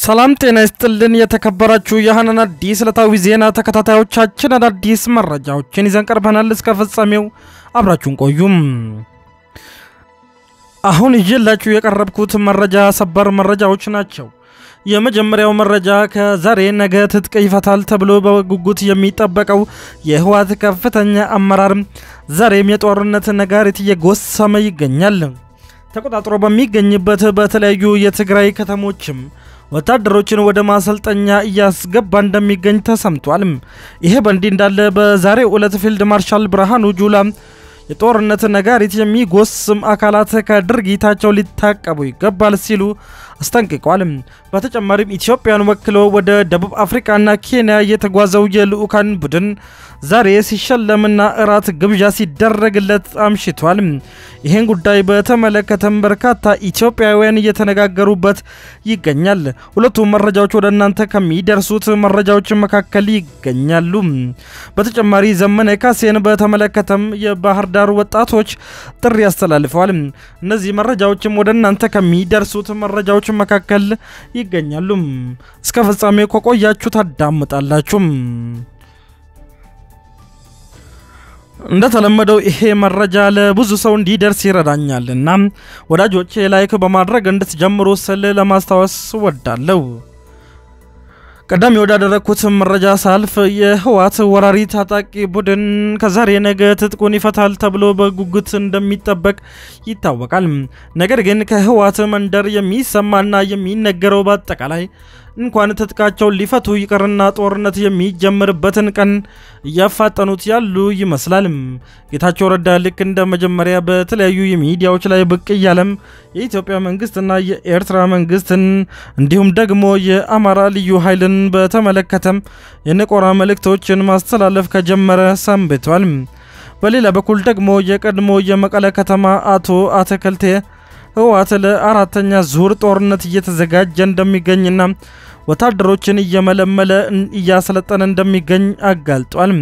ሰላም ጤና ይስጥልን። የተከበራችሁ የሀናን አዲስ ዕለታዊ ዜና ተከታታዮቻችን አዳዲስ መረጃዎችን ይዘን ቀርበናል። እስከ ፍጻሜው አብራችሁን ቆዩም። አሁን ይዤላችሁ የቀረብኩት መረጃ ሰበር መረጃዎች ናቸው። የመጀመሪያው መረጃ ከዛሬ ነገ ትጥቅ ይፈታል ተብሎ በጉጉት የሚጠበቀው የህወሓት ከፍተኛ አመራር ዛሬም የጦርነት ነጋሪት እየጎሰመ ይገኛል። ተቆጣጥሮ በሚገኝበት በተለያዩ የትግራይ ከተሞችም ወታደሮችን ወደ ማሰልጠኛ እያስገባ እንደሚገኝ ተሰምቷል። ይሄ በእንዲህ እንዳለ በዛሬው ዕለት ፊልድ ማርሻል ብርሃኑ ጁላ የጦርነት ነጋሪት የሚጎስም አካላት ከድርጊታቸው ሊታቀቡ ይገባል ሲሉ አስጠንቅቋል። በተጨማሪም ኢትዮጵያን ወክሎ ወደ ደቡብ አፍሪካና ኬንያ የተጓዘው የልዑካን ቡድን ዛሬ ሲሸለምና እራት ግብዣ ሲደረግለት አምሽቷል። ይህን ጉዳይ በተመለከተም በርካታ ኢትዮጵያውያን እየተነጋገሩበት ይገኛል። ሁለቱም መረጃዎች ወደ እናንተ ከሚደርሱት መረጃዎች መካከል ይገኛሉ። በተጨማሪ ዘመነ ካሴን በተመለከተም የባህር ዳር ወጣቶች ጥሪ አስተላልፈዋል። እነዚህ መረጃዎችም ወደ እናንተ ከሚደርሱት መረጃዎች መካከል ይገኛሉ። እስከ ፍጻሜ ከቆያችሁ ታዳምጣላችሁ። እንደተለመደው ይሄ መረጃ ለብዙ ሰው እንዲደርስ ይረዳኛል እና ወዳጆቼ ላይክ በማድረግ እንድትጀምሩ ስል ለማስታወስ ወዳለሁ። ቀዳሚ ወዳደረግኩት መረጃ ሳልፍ የህወሓት ወራሪ ታጣቂ ቡድን ከዛሬ ነገ ትጥቁን ይፈታል ተብሎ በጉጉት እንደሚጠበቅ ይታወቃል። ነገር ግን ከህወሓት መንደር የሚሰማና የሚነገረው በአጠቃላይ እንኳን ትጥቃቸውን ሊፈቱ ይቅርና ጦርነት የሚጀምርበትን ቀን እያፋጠኑት ያሉ ይመስላል። ጌታቸው ረዳ ልክ እንደ መጀመሪያ በተለያዩ የሚዲያዎች ላይ ብቅ እያለም የኢትዮጵያ መንግስትና የኤርትራ መንግስትን እንዲሁም ደግሞ የአማራ ልዩ ኃይልን በተመለከተም የንቆራ መልእክቶችን ማስተላለፍ ከጀመረ ሰንብቷል። በሌላ በኩል ደግሞ የቀድሞ የመቀለ ከተማ አቶ አተከልቴ ህወሓት ለአራተኛ ዙር ጦርነት እየተዘጋጀ እንደሚገኝና ወታደሮችን እየመለመለ እያሰለጠነ እንደሚገኝ አጋልጧል።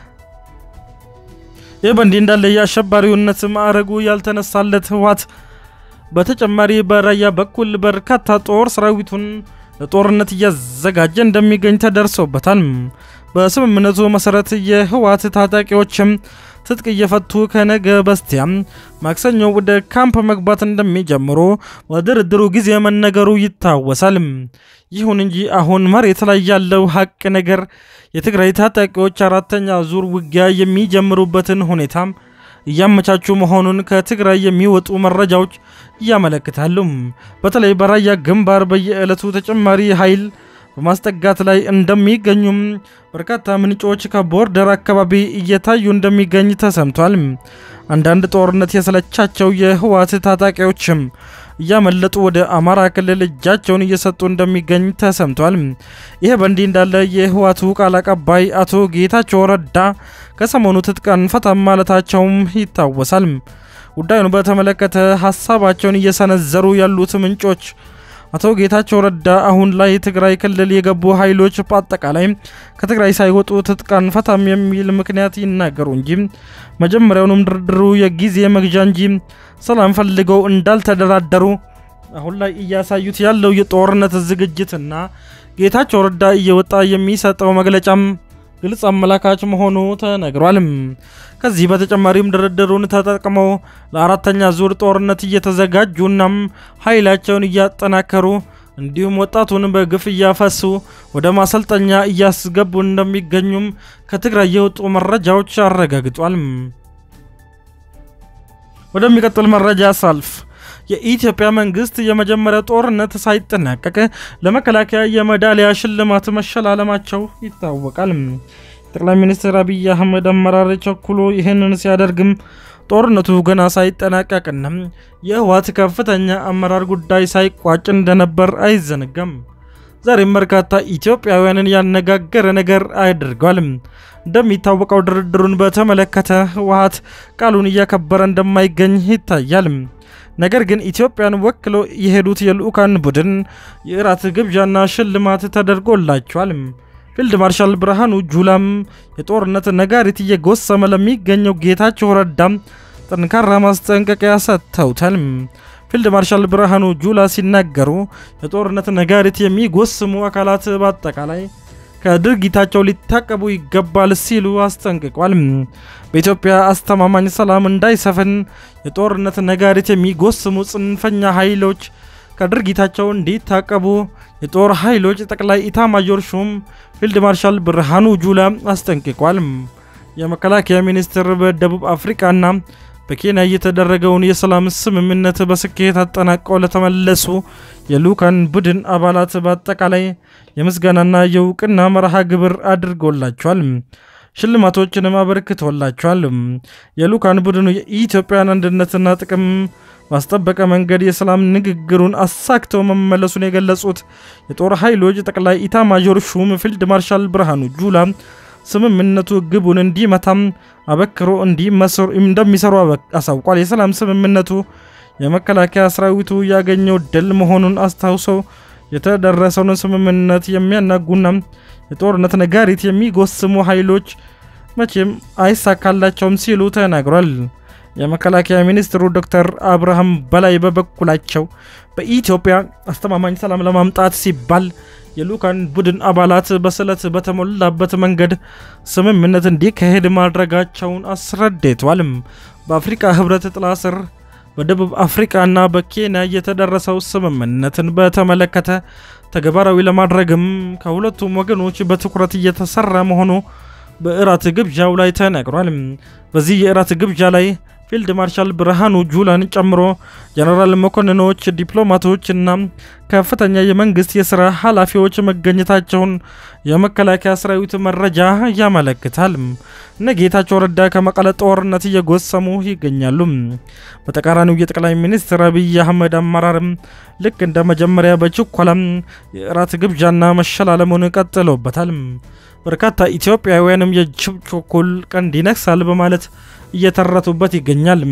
ይህ በእንዲህ እንዳለ የአሸባሪውነት ማዕረጉ ያልተነሳለት ህወሓት በተጨማሪ በራያ በኩል በርካታ ጦር ሰራዊቱን ለጦርነት እያዘጋጀ እንደሚገኝ ተደርሶበታል። በስምምነቱ መሰረት የህወሓት ታጣቂዎችም ትጥቅ እየፈቱ ከነገ በስቲያ ማክሰኞ ወደ ካምፕ መግባት እንደሚጀምሩ በድርድሩ ጊዜ መነገሩ ይታወሳል። ይሁን እንጂ አሁን መሬት ላይ ያለው ሀቅ ነገር የትግራይ ታጣቂዎች አራተኛ ዙር ውጊያ የሚጀምሩበትን ሁኔታ እያመቻቹ መሆኑን ከትግራይ የሚወጡ መረጃዎች እያመለክታሉ። በተለይ በራያ ግንባር በየዕለቱ ተጨማሪ ኃይል በማስጠጋት ላይ እንደሚገኙም በርካታ ምንጮች ከቦርደር አካባቢ እየታዩ እንደሚገኝ ተሰምቷል። አንዳንድ ጦርነት የሰለቻቸው የህወሓት ታጣቂዎችም እያመለጡ ወደ አማራ ክልል እጃቸውን እየሰጡ እንደሚገኝ ተሰምቷል። ይህ በእንዲህ እንዳለ የህወሓቱ ቃል አቀባይ አቶ ጌታቸው ረዳ ከሰሞኑ ትጥቅ አንፈታም ማለታቸውም ይታወሳል። ጉዳዩን በተመለከተ ሀሳባቸውን እየሰነዘሩ ያሉት ምንጮች አቶ ጌታቸው ረዳ አሁን ላይ ትግራይ ክልል የገቡ ኃይሎች በአጠቃላይ ከትግራይ ሳይወጡ ትጥቅ አንፈታም የሚል ምክንያት ይናገሩ እንጂ መጀመሪያውንም ድርድሩ የጊዜ መግዣ እንጂ ሰላም ፈልገው እንዳልተደራደሩ አሁን ላይ እያሳዩት ያለው የጦርነት ዝግጅትና ጌታቸው ረዳ እየወጣ የሚሰጠው መግለጫም ግልጽ አመላካች መሆኑ ተነግሯል። ከዚህ በተጨማሪም ድርድሩን ተጠቅመው ለአራተኛ ዙር ጦርነት እየተዘጋጁናም ኃይላቸውን እያጠናከሩ እንዲሁም ወጣቱን በግፍ እያፈሱ ወደ ማሰልጠኛ እያስገቡ እንደሚገኙም ከትግራይ የወጡ መረጃዎች አረጋግጧል። ወደሚቀጥል መረጃ ሳልፍ የኢትዮጵያ መንግስት የመጀመሪያ ጦርነት ሳይጠናቀቅ ለመከላከያ የሜዳሊያ ሽልማት መሸላለማቸው ይታወቃል። ጠቅላይ ሚኒስትር አብይ አህመድ አመራር ቸኩሎ ይህንን ሲያደርግም ጦርነቱ ገና ሳይጠናቀቅና የህወሓት ከፍተኛ አመራር ጉዳይ ሳይቋጭ እንደነበር አይዘነጋም። ዛሬም በርካታ ኢትዮጵያውያንን ያነጋገረ ነገር አድርጓል። እንደሚታወቀው ድርድሩን በተመለከተ ህወሓት ቃሉን እያከበረ እንደማይገኝ ይታያል። ነገር ግን ኢትዮጵያን ወክሎ የሄዱት የልዑካን ቡድን የእራት ግብዣና ሽልማት ተደርጎላቸዋል። ፊልድ ማርሻል ብርሃኑ ጁላም የጦርነት ነጋሪት እየጎሰመ ለሚገኘው ጌታቸው ረዳም ጠንካራ ማስጠንቀቂያ ሰጥተውታል። ፊልድ ማርሻል ብርሃኑ ጁላ ሲናገሩ የጦርነት ነጋሪት የሚጎስሙ አካላት በአጠቃላይ ከድርጊታቸው ሊታቀቡ ይገባል ሲሉ አስጠንቅቋል። በኢትዮጵያ አስተማማኝ ሰላም እንዳይሰፍን የጦርነት ነጋሪት የሚጎስሙ ጽንፈኛ ኃይሎች ከድርጊታቸው እንዲታቀቡ የጦር ኃይሎች ጠቅላይ ኢታማዦር ሹም ፊልድ ማርሻል ብርሃኑ ጁላ አስጠንቅቋል። የመከላከያ ሚኒስቴር በደቡብ አፍሪካና በኬንያ የተደረገውን የሰላም ስምምነት በስኬት አጠናቀው ለተመለሱ የልዑካን ቡድን አባላት በአጠቃላይ የምስጋናና የእውቅና መርሃ ግብር አድርጎላቸዋል። ሽልማቶችንም አበርክቶላቸዋል። የልዑካን ቡድኑ የኢትዮጵያን አንድነትና ጥቅም ባስጠበቀ መንገድ የሰላም ንግግሩን አሳክተው መመለሱን የገለጹት የጦር ኃይሎች ጠቅላይ ኢታማዦር ሹም ፊልድ ማርሻል ብርሃኑ ጁላ ስምምነቱ ግቡን እንዲመታም አበክሮ እንደሚሰሩ አሳውቋል። የሰላም ስምምነቱ የመከላከያ ሰራዊቱ ያገኘው ድል መሆኑን አስታውሰው የተደረሰውን ስምምነት የሚያናጉና የጦርነት ነጋሪት የሚጎስሙ ኃይሎች መቼም አይሳካላቸውም ሲሉ ተናግሯል። የመከላከያ ሚኒስትሩ ዶክተር አብርሃም በላይ በበኩላቸው በኢትዮጵያ አስተማማኝ ሰላም ለማምጣት ሲባል የልዑካን ቡድን አባላት በስለት በተሞላበት መንገድ ስምምነት እንዲካሄድ ማድረጋቸውን አስረድተዋል። በአፍሪካ ሕብረት ጥላ ስር በደቡብ አፍሪካና በኬንያ የተደረሰው ስምምነትን በተመለከተ ተግባራዊ ለማድረግም ከሁለቱም ወገኖች በትኩረት እየተሰራ መሆኑ በእራት ግብዣው ላይ ተነግሯል። በዚህ የእራት ግብዣ ላይ ፊልድ ማርሻል ብርሃኑ ጁላን ጨምሮ ጀነራል መኮንኖች፣ ዲፕሎማቶች እና ከፍተኛ የመንግስት የስራ ኃላፊዎች መገኘታቸውን የመከላከያ ሰራዊት መረጃ ያመለክታል። እነ ጌታቸው ረዳ ከመቀለ ጦርነት እየጎሰሙ ይገኛሉ። በተቃራኒው የጠቅላይ ሚኒስትር አብይ አህመድ አመራርም ልክ እንደ መጀመሪያ በችኮላም የእራት ግብዣና መሸላለሙን ቀጥሎበታል። በርካታ ኢትዮጵያውያንም የጅብ ችኩል ቀንድ ይነክሳል በማለት እየተረቱበት ይገኛል።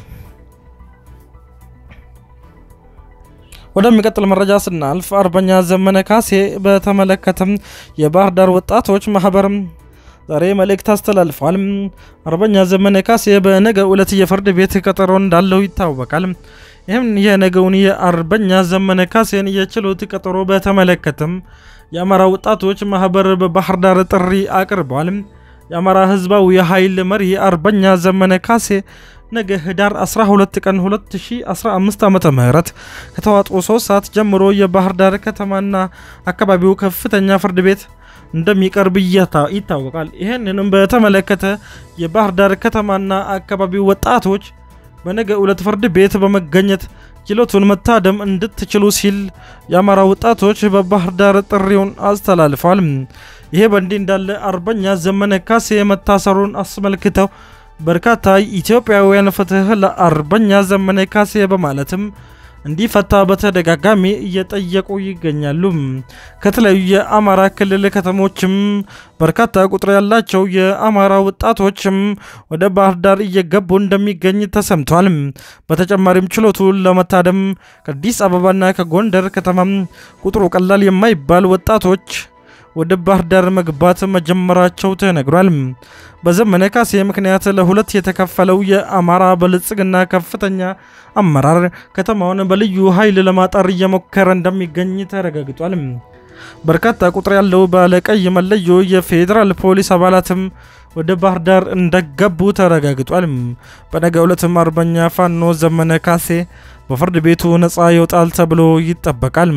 ወደሚቀጥል መረጃ ስናልፍ አርበኛ ዘመነ ካሴ በተመለከተም የባህር ዳር ወጣቶች ማህበር ዛሬ መልእክት አስተላልፏል። አርበኛ ዘመነ ካሴ በነገ ዕለት የፍርድ ቤት ቀጠሮ እንዳለው ይታወቃል። ይህም የነገውን የአርበኛ ዘመነ ካሴን የችሎት ቀጠሮ በተመለከተም የአማራ ወጣቶች ማህበር በባህር ዳር ጥሪ አቅርበዋል። የአማራ ህዝባዊ የኃይል መሪ አርበኛ ዘመነ ካሴ ነገ ህዳር 12 ቀን 2015 ዓ ም ከተዋጡ 3 ሰዓት ጀምሮ የባህር ዳር ከተማና አካባቢው ከፍተኛ ፍርድ ቤት እንደሚቀርብ ይታወቃል። ይህንንም በተመለከተ የባህር ዳር ከተማና አካባቢው ወጣቶች በነገ ዕለት ፍርድ ቤት በመገኘት ችሎቱን መታደም እንድትችሉ ሲል የአማራ ወጣቶች በባህር ዳር ጥሪውን አስተላልፈዋል። ይሄ በእንዲህ እንዳለ አርበኛ ዘመነ ካሴ መታሰሩን አስመልክተው በርካታ ኢትዮጵያውያን ፍትህ ለአርበኛ ዘመነ ካሴ በማለትም እንዲፈታ በተደጋጋሚ እየጠየቁ ይገኛሉ። ከተለያዩ የአማራ ክልል ከተሞችም በርካታ ቁጥር ያላቸው የአማራ ወጣቶችም ወደ ባህር ዳር እየገቡ እንደሚገኝ ተሰምቷል። በተጨማሪም ችሎቱን ለመታደም ከአዲስ አበባና ከጎንደር ከተማም ቁጥሩ ቀላል የማይባል ወጣቶች ወደ ባህር ዳር መግባት መጀመራቸው ተነግሯል። በዘመነ ካሴ ምክንያት ለሁለት የተከፈለው የአማራ ብልጽግና ከፍተኛ አመራር ከተማውን በልዩ ኃይል ለማጠር እየሞከረ እንደሚገኝ ተረጋግጧል። በርካታ ቁጥር ያለው ባለቀይ መለዮ የፌዴራል ፖሊስ አባላትም ወደ ባህር ዳር እንደገቡ ተረጋግጧል። በነገ ዕለትም አርበኛ ፋኖ ዘመነ ካሴ በፍርድ ቤቱ ነፃ ይወጣል ተብሎ ይጠበቃል።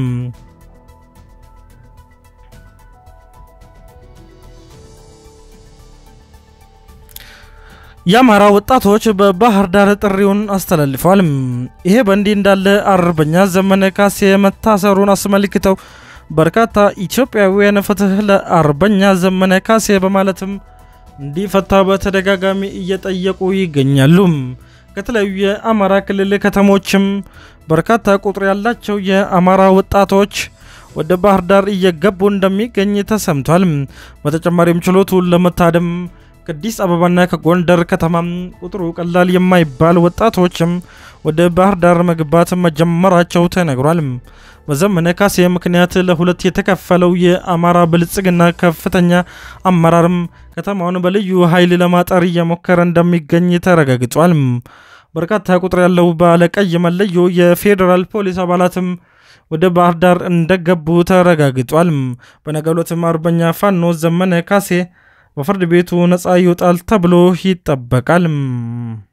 የአማራ ወጣቶች በባህር ዳር ጥሪውን አስተላልፈዋል። ይሄ በእንዲህ እንዳለ አርበኛ ዘመነ ካሴ መታሰሩን አስመልክተው በርካታ ኢትዮጵያውያን ፍትህ ለአርበኛ ዘመነ ካሴ በማለትም እንዲፈታ በተደጋጋሚ እየጠየቁ ይገኛሉ። ከተለያዩ የአማራ ክልል ከተሞችም በርካታ ቁጥር ያላቸው የአማራ ወጣቶች ወደ ባህር ዳር እየገቡ እንደሚገኝ ተሰምቷል። በተጨማሪም ችሎቱን ለመታደም ከአዲስ አበባና ከጎንደር ከተማም ቁጥሩ ቀላል የማይባል ወጣቶችም ወደ ባህር ዳር መግባት መጀመራቸው ተነግሯል። በዘመነ ካሴ ምክንያት ለሁለት የተከፈለው የአማራ ብልጽግና ከፍተኛ አመራርም ከተማውን በልዩ ኃይል ለማጠር እየሞከረ እንደሚገኝ ተረጋግጧል። በርካታ ቁጥር ያለው ባለቀይ መለዮ የፌዴራል ፖሊስ አባላትም ወደ ባህር ዳር እንደገቡ ተረጋግጧል። በነገው ዕለትም አርበኛ ፋኖ ዘመነ ካሴ በፍርድ ቤቱ ነፃ ይወጣል ተብሎ ይጠበቃል።